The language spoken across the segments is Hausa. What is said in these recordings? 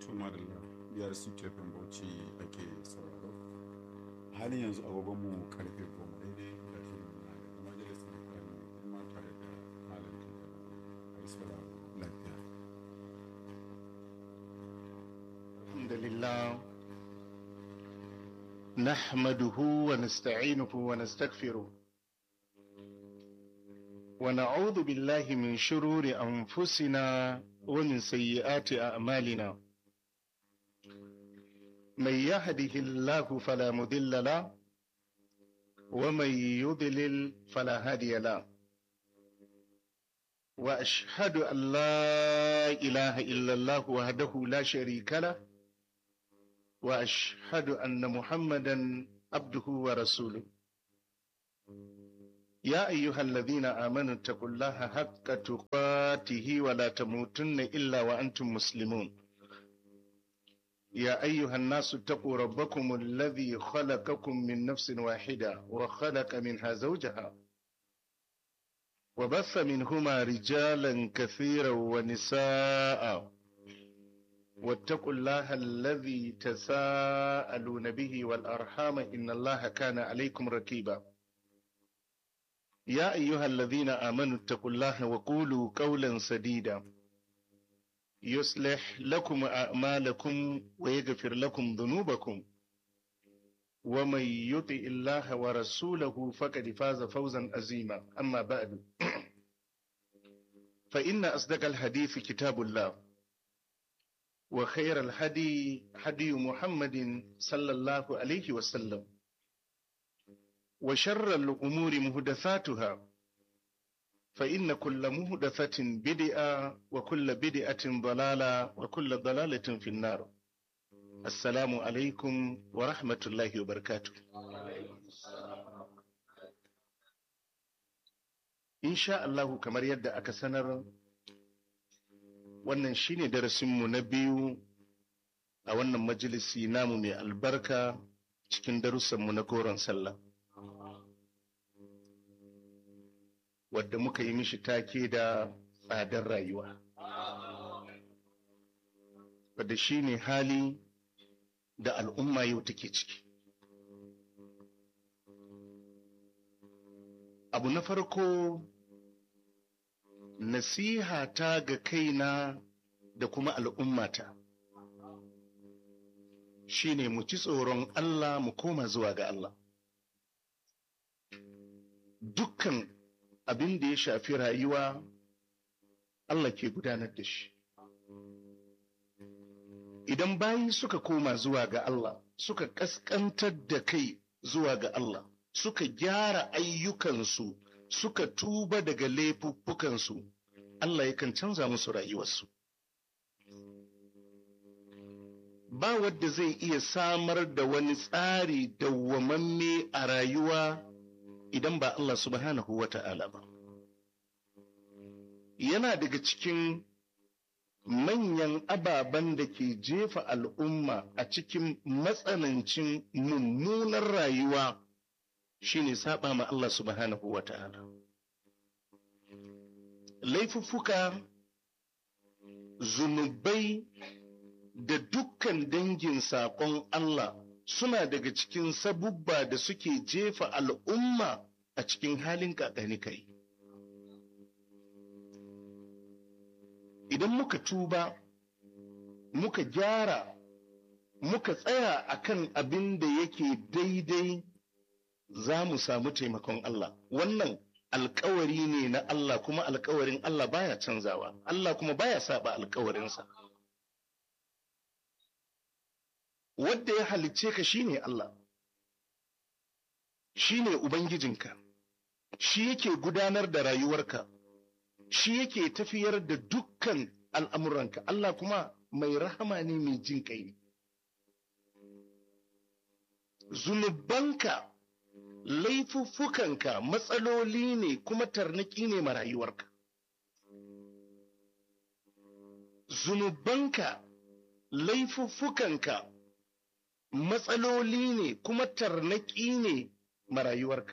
Tuma da biyar Tefin Bauchi ake sauraro. Halin yanzu agogonmu karfe goma daidai da shirin na da majalisar kwari kuma tare da malam Tuma. Aisara lafiya. الحمد لله نحمده ونستعينه ونستغفره ونعوذ بالله من شرور أنفسنا ومن سيئات أعمالنا من يهده الله فلا مضل له ومن يضلل فلا هادي له وأشهد أن لا إله إلا الله وحده لا شريك له واشهد ان محمدا عبده ورسوله يا ايها الذين امنوا اتقوا الله حق تقاته ولا تموتن الا وانتم مسلمون يا ايها الناس اتقوا ربكم الذي خلقكم من نفس واحده وخلق منها زوجها وبث منهما رجالا كثيرا ونساء واتقوا الله الذي تساءلون به والأرحام إن الله كان عليكم ركيبا يا أيها الذين آمنوا اتقوا الله وقولوا قولا سديدا يصلح لكم أعمالكم ويغفر لكم ذنوبكم ومن يطع الله ورسوله فقد فاز فوزا عظيما أما بعد فإن أصدق الحديث كتاب الله وخير الهدي هدي محمد صلى الله عليه وسلم وشر الأمور مهدثاتها فإن كل مهدثة بدعة وكل بدعة ضلالة وكل ضلالة في النار السلام عليكم ورحمة الله وبركاته إن شاء الله كما يدى أكسنر wannan shine darasinmu na biyu a wannan majalisi namu mai albarka cikin darussanmu na koron sallah wadda muka yi mishi take da tsadar rayuwa wadda shine hali da al'umma yau take ciki abu na farko nasiha ta ga kaina da kuma al'ummata shi ne mu ci tsoron Allah mu koma zuwa ga Allah. Dukkan abin da ya shafi rayuwa Allah ke gudanar da shi. Idan bayi suka koma zuwa ga Allah, suka ƙasƙantar da kai zuwa ga Allah, suka gyara ayyukansu suka tuba daga laifuffukansu, Allah yakan canza musu rayuwarsu. Ba wadda zai iya samar da wani tsari dawwamamme a rayuwa idan ba Allah subhanahu wa ta'ala ba. Yana daga cikin manyan ababen da ke jefa al'umma a cikin matsanancin mummunar rayuwa. shi ne saba ma Allah subhanahu wa ta'ala. Laifuffuka, zunubai da dukkan dangin saƙon Allah suna daga cikin sabubba da suke jefa al'umma a cikin halin ƙaƙani kai. Idan muka tuba, muka gyara, muka tsaya akan abin da yake daidai za mu samu taimakon Allah. Wannan alkawari ne na Allah kuma alkawarin Allah baya canzawa, Allah kuma baya saba alkawarinsa. Wadda ya halicce ka shine Allah, shi ne Ubangijinka, shi yake gudanar da rayuwarka, shi yake tafiyar da dukkan al'amuranka, Allah kuma mai rahama ne mai jin ƙai. Zunubanka laifuffukanka matsaloli ne kuma tarnaki ne ma rayuwarka. Zunubanka laifuffukanka matsaloli ne kuma tarnaki ne ma rayuwarka.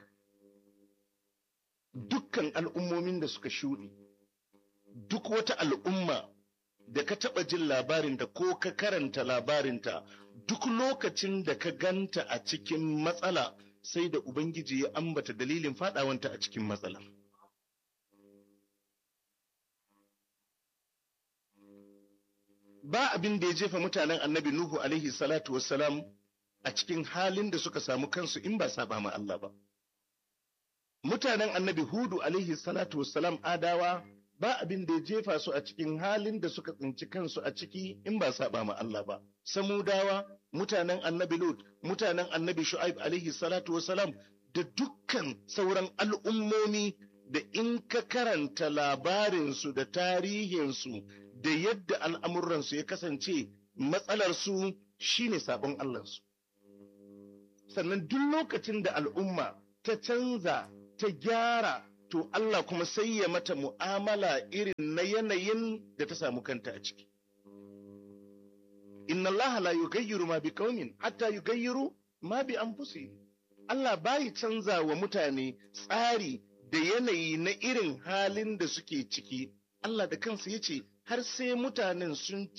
Dukkan al'ummomin da suka shuɗe, duk wata al'umma da ka taɓa jin labarinta ko ka karanta labarinta duk lokacin da ka ganta a cikin matsala sai da Ubangiji ya ambata dalilin faɗawanta a cikin matsala. Ba abin da ya jefa mutanen annabi Nuhu alaihi salatu wassalam a cikin halin da suka samu kansu in ba saba ma Allah ba. Mutanen annabi Hudu alaihi salatu wassalam adawa ba abin da ya jefa su a cikin halin da suka tsinci kansu a ciki in ba saba ma Allah ba. Samudawa, mutanen annabi Lut, mutanen annabi Shu'aib alaihi salatu wassalam da dukkan sauran al'ummomi da in ka karanta labarinsu da tarihinsu da yadda al'amuransu ya kasance matsalarsu shine sabon Allahnsu. Sannan duk lokacin da al'umma ta canza ta gyara to Allah kuma sai ya mata mu'amala irin na yanayin da ta samu kanta a ciki. Inna Allah la yugayyiru ma bi qaumin hatta yugayyiru ma bi anfusihim. Allah bai canza wa mutane tsari da yanayi na irin halin da suke ciki. Allah da kansa yace har sai mutanen sun